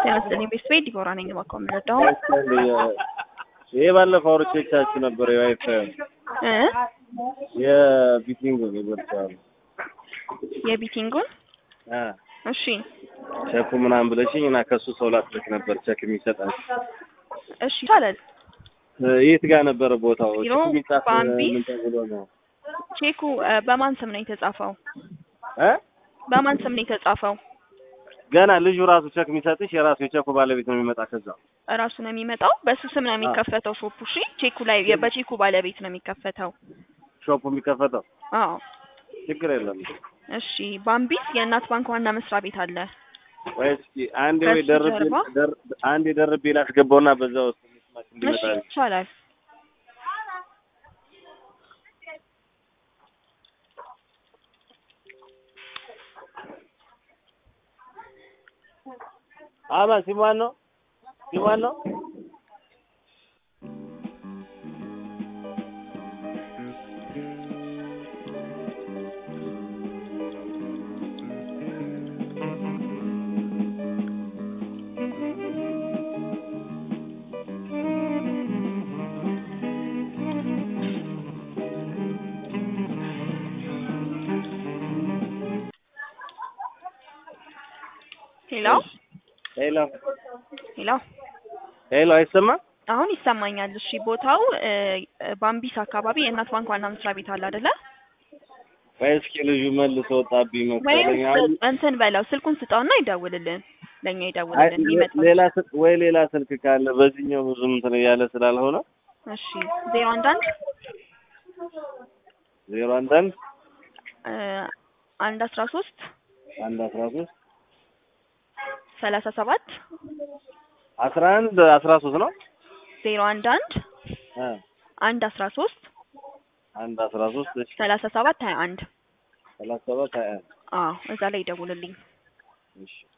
ጤና ይስጥልኝ ቤተሰቤ ዲቦራ ነኝ። እባክዎ የምረዳው ይሄ ባለፈው አውርቼቻችሁ ነበር። የዋይፋይ እ የቢቲንግ ይበልጣል የቢቲንጉን አ እሺ ቸኩ ምናምን ብለሽኝ እና ከሱ ሰው ላትልክ ነበር ቸክ የሚሰጣል። እሺ ይቻላል። የት ጋር ነበረ ቦታው? ቢሮ ቸኩ የሚጻፍ ባምቢ? ምን ተብሎ ነው? ቼኩ እ በማን ስም ነው የተጻፈው? እ በማን ስም ነው የተጻፈው? ገና ልጁ ራሱ ቸክ የሚሰጥሽ የራሱ የቸኩ ባለቤት ነው የሚመጣ ከዛ እራሱ ነው የሚመጣው። በሱ ስም ነው የሚከፈተው ሾፑ። እሺ ቼኩ ላይ የ- በቼኩ ባለቤት ነው የሚከፈተው። ሾፑ የሚከፈተው አዎ ችግር የለም። እሺ ባምቢስ የእናት ባንክ ዋና መስሪያ ቤት አለ። ወይ እስኪ አንዴ ወይ ከሱ ደርቤ ጀርባ? ደር- አንዴ ደርቤ ላስገባውና በዛ ውስጥ መስማት እሺ እንዲመጣ ይቻላል። አማ ሲማን ነው ሲማን ነው ሄሎ ሄሎ ሄሎ ሄሎ አይሰማም አሁን ይሰማኛል። እሺ ቦታው እ እ ባምቢስ አካባቢ የእናት ባንክ ዋና መስሪያ ቤት አለ አይደለ? ወይ እስኪ ልጁ መልሶ ወጣብኝ ወይም መሰለኝ አሁን ስ- እንትን በለው ስልኩን ስጠውና ይደውልልን፣ ለእኛ አይ ይደውልልን ሌ- ይመጣል። ሌላ ስልክ ወይ ሌላ ስልክ ካለ በዚህኛው ብዙም እንትን እያለ ስላልሆነ እሺ ዜሮ አንድ አንድ ዜሮ አንድ አንድ እ አንድ አስራ ሶስት አንድ አስራ ሶስት ሰላሳ ሰባት አስራ አንድ አስራ ሶስት ነው ዜሮ አንድ አንድ እ አንድ አስራ ሶስት አንድ አስራ ሶስት እሺ ሰላሳ ሰባት ሀያ አንድ ሰላሳ ሰባት ሀያ አንድ አዎ እዛ ላይ ይደውልልኝ። እሺ